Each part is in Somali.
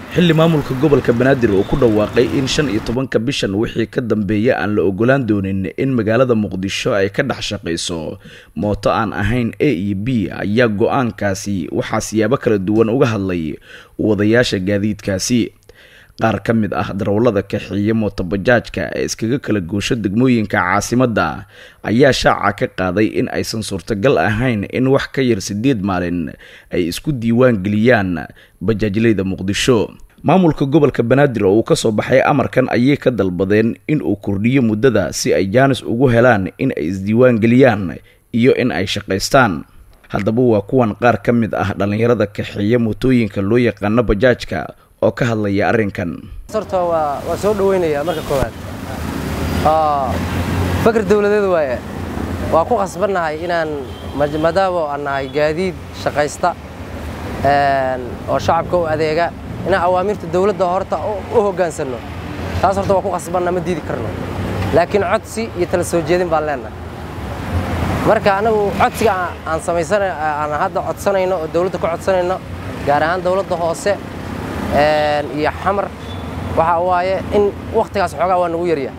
xilli maamulka gobolka banaadir uu ku dhawaaqay in shan iyo tobanka bishan wixii ka dambeeya aan la ogolaan doonin in magaalada muqdisho ay ka dhex shaqayso mooto aan ahayn a iyo b ayaa go-aankaasi waxaa siyaabo kala duwan uga hadlay wadayaasha gaadiidkaasi qaar ka mid ah darawallada kaxeeya mootobajaajka ee iskaga kala goosho degmooyinka caasimadda ayaa shaaca ka qaaday in aysan suurtagal ahayn in wax ka yar siddeed maalin ay isku diiwaan geliyaan bajaajleyda muqdisho maamulka gobolka banaadir oo uu ka soo baxay amarkan ayay ka dalbadeen in uu kordhiyo muddada si ay jaanis ugu helaan in ay isdiiwaan geliyaan iyo in ay shaqaystaan haddaba waa kuwan qaar ka mid ah dhallinyarada kaxeeya mootooyinka loo yaqaano bajaajka oo ka hadlaya arrinkan horta waa waa soo dhaweynayaa marka koowaad fakar dawladeed waaye waa ku khasbannahay inaan maadaama aan nahay gaadiid shaqaysta oo shacabka u adeega inaan awaamirta dawladda horta u hoggaansanno taas horta waa ku khasbanna ma diidi karno laakiin codsi iyo tala soo jeedin baan leennahay marka anagu codsiga aan samaysana aan hadda codsanayno oo dawladda ka codsanayno gaar ahaan dawladda hoose iyo xamar waxaa waaye in wakhtigaas xoogaa waa nagu yarya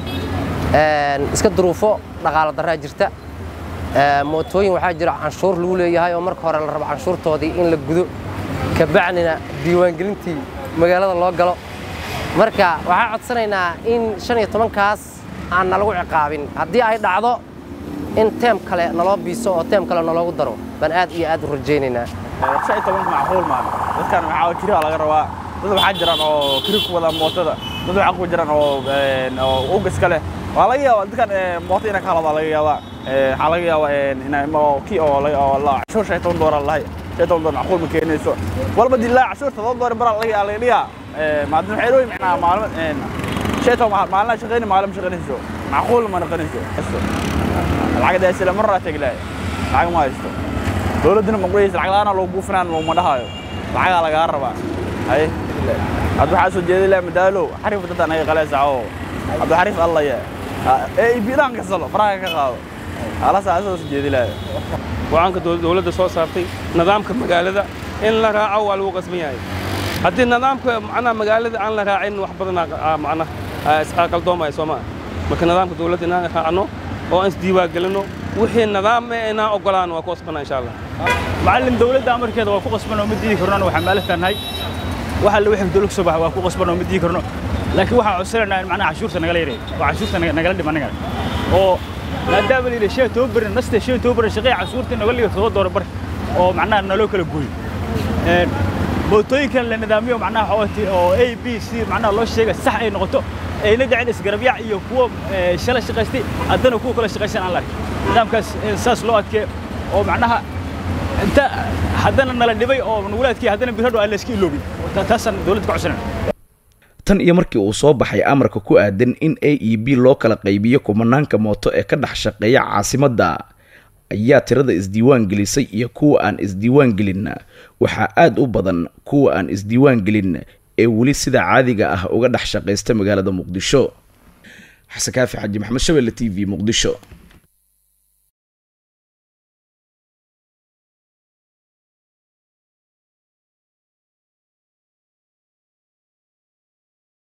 iska duruufo dhaqaalo darraa jirta mootooyin waxaa jira canshuur lagu leeyahay oo marka hore la rabo canshuurtoodii in la gudo kabacdina diiwaangelintii magaalada loo galo marka waxaa codsanaynaa in shan iyo tobankaas aan nalagu ciqaabin haddii ay dhacdo in teem kale naloo biiso oo teem kale naloogu daro baan aad iyo aad u rajaynaynaa shan iyo tobanka macquul maan dadkan waxaa kiri laga rabaa dad waxaa jiraan oo kiri ku wada mootada dad waxaa ku jiraan oo ugas kale waa laga yaabaa dadkan mooto inay ka haladaa laga yaabaa waxaa laga yaabaa kii oo cashuur shan iyo toban doolar lahay shan iyo toban doolar macquul ma keenayso walba dilaa cashuur todoba doolar baraa laga laga dhigaa maadin waxay leeyihin macnaa maalmo shan iyo toban maalina shaqayni maalin ma shaqaynayso macquul ma noqonayso lacagda isla maraa teglaay lacag ma haysto dowladduna maqleysa lacag la'aana loo buufinaan ma dhahayo lacagaa lagaa rabaa haye hadda waxaa soo jeeday laa madaalo xariif dadda naga qaleysa oo hadda xariif allaya ee ibidaan kasalo faraha ka qaado alasaa soo soo jeedi laa go'aanka dowladda soo saartay nidaamka magaalada in la raaco waa lagu qasban yahay haddii nidaamka macnaha magaalada aan la raacin wax badanaa macnaha qaldoomaya soo maa marka nidaamka dowladda inaan raacno oo aan isdiiwaangelinno wixii nidaam eh inaan ogolaan waa ku qasbana insha allah macallin dawladda amarkeeda waa ku qasban oo ma diidi karno waxaan maaliftaanahay waxa la wixii dawlad soo baxa waa ku qasban oo ma diidi karno laakiin waxaan codsanaynaa in macnaha cashuurta nagala yareeyo oo cashuurta nagala dhima anaga oo maadaama la yidhi shan toban beri naste shan toban beri shaqeeya cashuurta naga liyo todoba doolar bar oo macnaha naloo kala gooyo mootooyinkan la nidaamiyo macnaha oo a b c macnaha loo sheega sax ay noqoto ayna dhicin isgarabyac iyo kuwa shala shaqaystay haddana kuwa kala shaqaysan aan la arkin nidaamkaas saas loo adkee oo macnaha inta haddana nala dhibay oo nagula adkey haddana birhadho aan la iska iloobin taasaan dowladda ka codsanayna tan iyo markii uu soo baxay amarka ku aadan in a e b loo kala qaybiyo kumanaanka mooto ee ka dhex shaqeeya caasimadda ayaa tirada isdiiwaan gelisay iyo kuwa aan isdiiwaan gelin waxaa aad u badan kuwa aan isdiiwaan gelin ee weli sida caadiga ah uga dhex shaqaysta magaalada muqdisho xasan kaafi xaji maxamed shabelle t v muqdisho